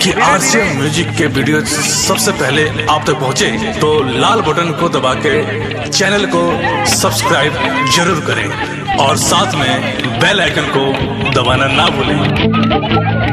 कि RCM music के video सबसे पहले आप तक पहुंचे तो लाल बटन को दबा के चैनल को सब्सक्राइब जरूर करें और साथ में बेल आइकन को दबाना ना भूलें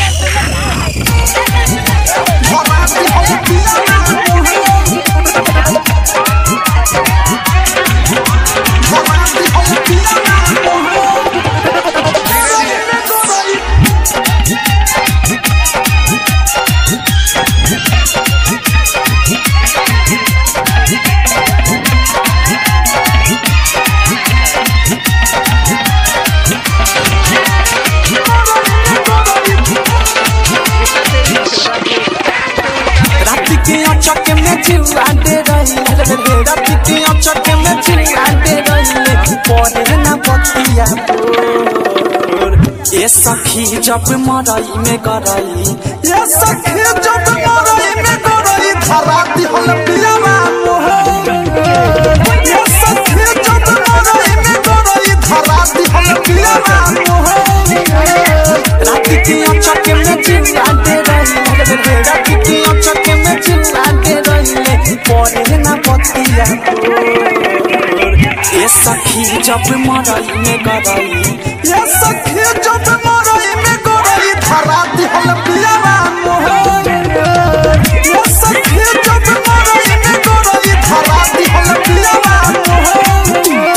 रात के अचक में चिल्लाते रही रात के अचक में चिल्लाते रही पड़े ना बतिया तोर। ए सखी जब मरई में गरई ए सखी जब मरई में गरई धराती हल पियावा मोहर ए सखी जब मरई में गरई धराती हल पियावा मोहर रात के अचक में चिल्लाते रही रात के अचक में चिल्लाते रही पड़े ना बतिया तोर। ए सखी जब मरई में गरई ए सखी जब मरई में गरई धराती हल पियावा मोहर ए सखी जब मरई में गरई धराती हल पियावा मोहर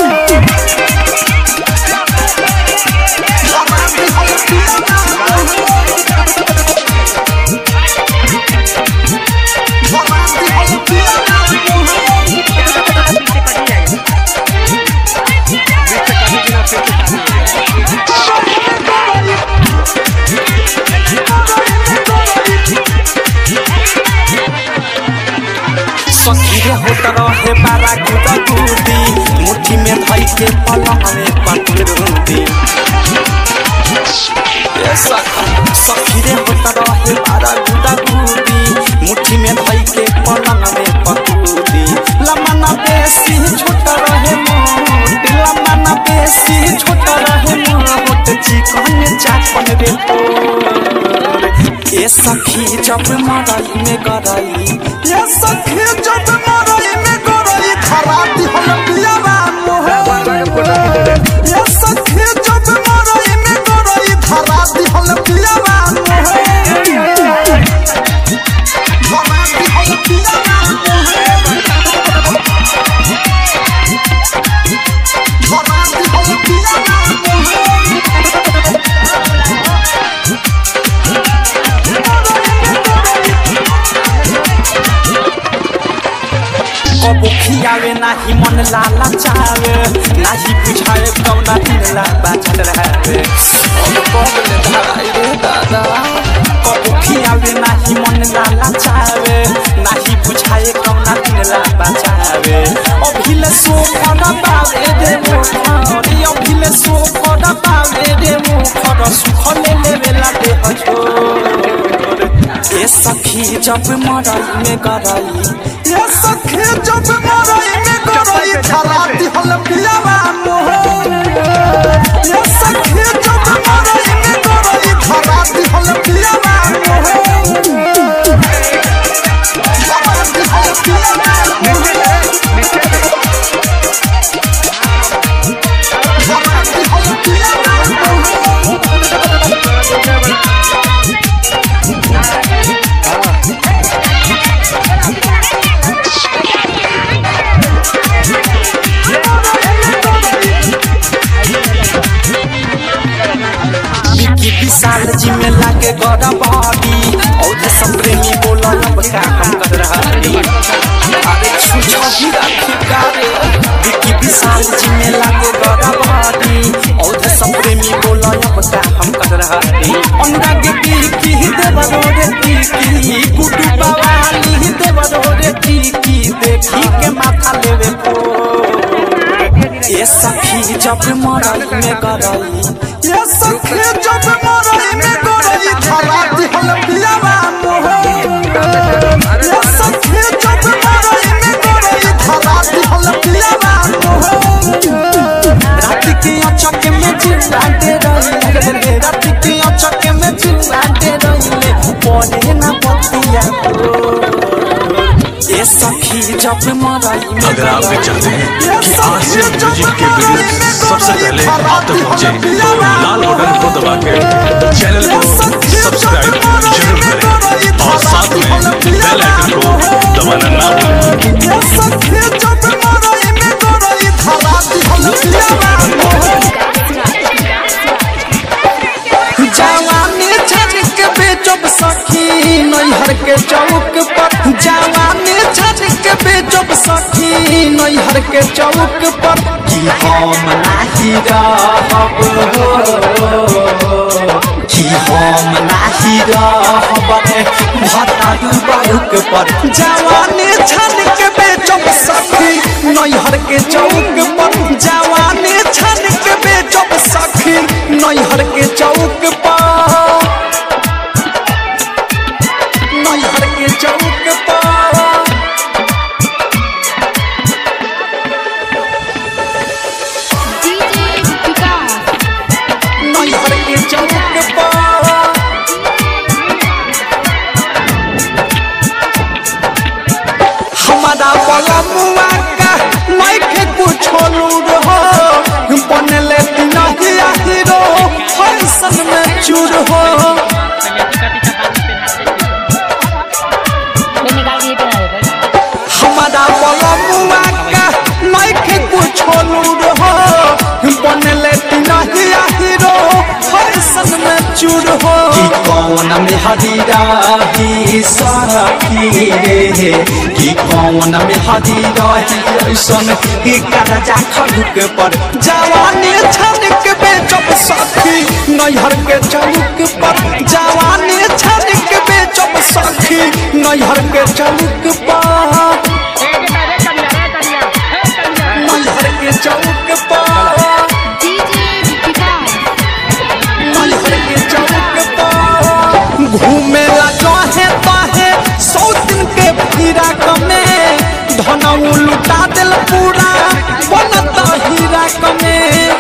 धराती हल पियावा धराती हल पियावा सखीरे होत रहे बारा गुदा गुदी मुट्ठी में धई के पलंग में पटरूदी ए सखा सखीरे होत रहे बारा गुदा गुदी मुट्ठी में धई के पलंग में पटरूदी लमना बेसी छोट रहे मोट लमना बेसी छोट रहे मोट चिकन चापन रे तोर ए सखी जब मरई में गरई ए सखी जब मरई में गरई धराती हम पियावा मोहर ए सखी जब मरई में गरई धराती हम पियावा मोहर धराती हम पियावा मोहर धराती हम पियावा मोहर कबो खियावे नाही मन लाला चावे नाही बुझाए कौना हिला बाचल रहे अब कबले धराई रे दादा कबो खियावे नाही मन लाला चावे नाही बुझाए कौना हिला बाचावे अभिले सो फना पावे दे मोखरी अभिले सो फना पावे दे मोखर सुख ले लेवेला दे हजोर ए सखी जब मरई में गरई ए सखी जब मरई में गरई धराती हल पियावा मोहर ए सखी जब मरई में गरई धराती हल पियावा मोहर धराती हल पियावा मोहर धराती हल पियावा मोहर विकी विशाल जी में लागे गड़ा बॉडी और सब प्रेमी बोला अब का हम कर रहा रे अरे छुछा भी राखी कारे विकी विशाल जी में लागे गड़ा बॉडी और सब प्रेमी बोला अब का हम कर रहा रे अनुराग की देव रे टीकी गुड्डू बवाली देव रे टीकी देखी के माथा लेवे को ये सखी जब मरई में गरई ये सखी जब मरई में गरई धराती हल पियावा मोहर ये सखी जब मरई में गरई धराती हल पियावा मोहर रात की अचक में चिल्लाते रही रात की अचक में चिल्लाते रही पढ़े ना बतिया ए सखी जब मरई में अगर आप भी चाहते हैं कि आसिफ म्यूजिक के वीडियो सबसे पहले आप तक पहुंचे तो लाल बटन को दबा के चैनल को सब्सक्राइब जरूर करें और साथ में बेल आइकन को दबाना ना भूलें जवानी छनक बेचब सखी नैहर के चौक पर जवानी छनक बेचब सखी नैहर के चौक पर कि हम नाही रहब कि हम नाही रहब भतारू बारुक पर जवानी छनक बेचब सखी नैहर के चौक पर जवानी छनक बेचब सखी नैहर के चौक पर नैहर के चौक पर डीजे विकास नैहर के चौक पर हमारा बलमुआ का माइके कुछो लूर हो बनले नहिया हीरो फैशन में चूर हो मैं निकाल के ये पहना देता हूँ। हमारा बलमुआ का माइके कुछो लूर हो बनले नहिया हीरो फैशन में चूर हो कि कौन में हदीरा ही सखी रे कि कौन में हदीरा ही ऐसन कि करजा खड़ुक पर जवानी छनक बेचब सखी नैहर के चौक पर जवानी छनक बेचब सखी नैहर के चौक पर नैहर के चौक पर डीजे विकास नैहर के चौक पर घूमेला जहे तहे सौ दिन के हीरा कमे धनऊ लुटा दिल पूरा बनता हीरा कमे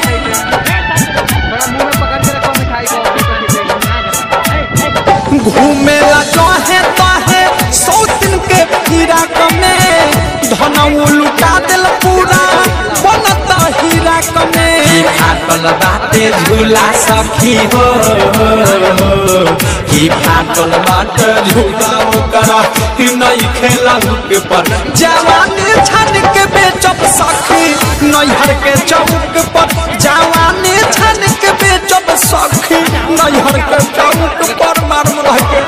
घूमेला जहे तहे सौ दिन के हीरा कमे धनऊ लुटा दिल पूरा बनता हीरा कमे फाटल बाटे झूला सखी हो कि फाटल बाटे झूला ओकर कि नहीं खेला के पर जवानी छन के बेचब सखी नैहर के चौक पर जवानी छन के बेचब सखी नैहर के चौक पर मार रह के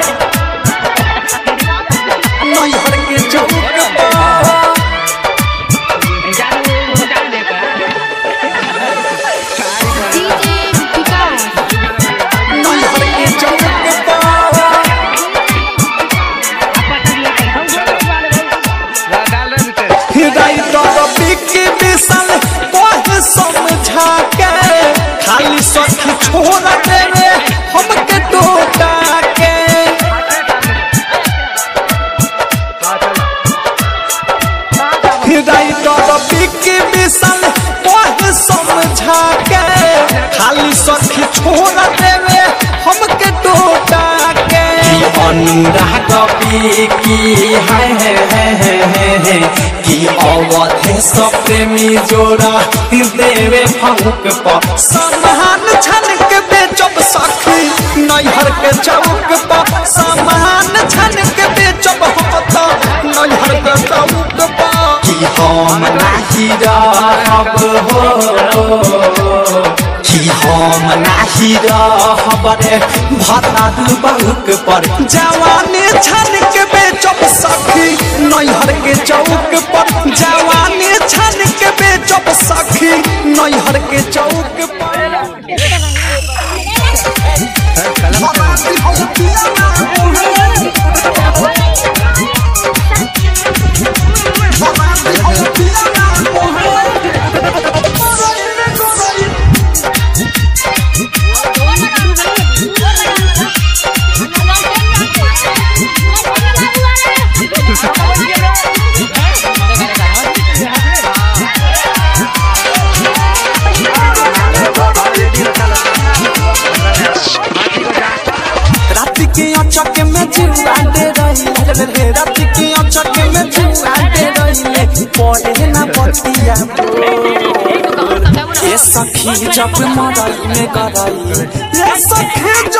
नैहर के चौक पर डीजे विकास नैहर के चौक पर राइटर बिकी विशाल कहे समझा के खाली सखी छोड़ देवे हमके टोटा के राइटर बिकी विशाल कहे समझा के खाली सखी छोड़ देवे हमके टोटा के अनुराग की है है है है है है कि अवधे सब प्रेमी जोड़ा देवे फंक पर समान छन के बेचब सखी नैहर के चौक पर समान छन के बेचब होता नैहर के चौक पर कि हम नाही रहब हो कि हम नाही रहब रे भतारू बहुक पर जवानी छन के बेचब सखी नैहर के चौक पर जवानी छन के बेचब सखी नैहर के चौक पर रात के में जुआते रहिले रे राति के अचक में जुआते रहिले पढ़े ना बतिया ए सखी जब मरई में गरई ए सखी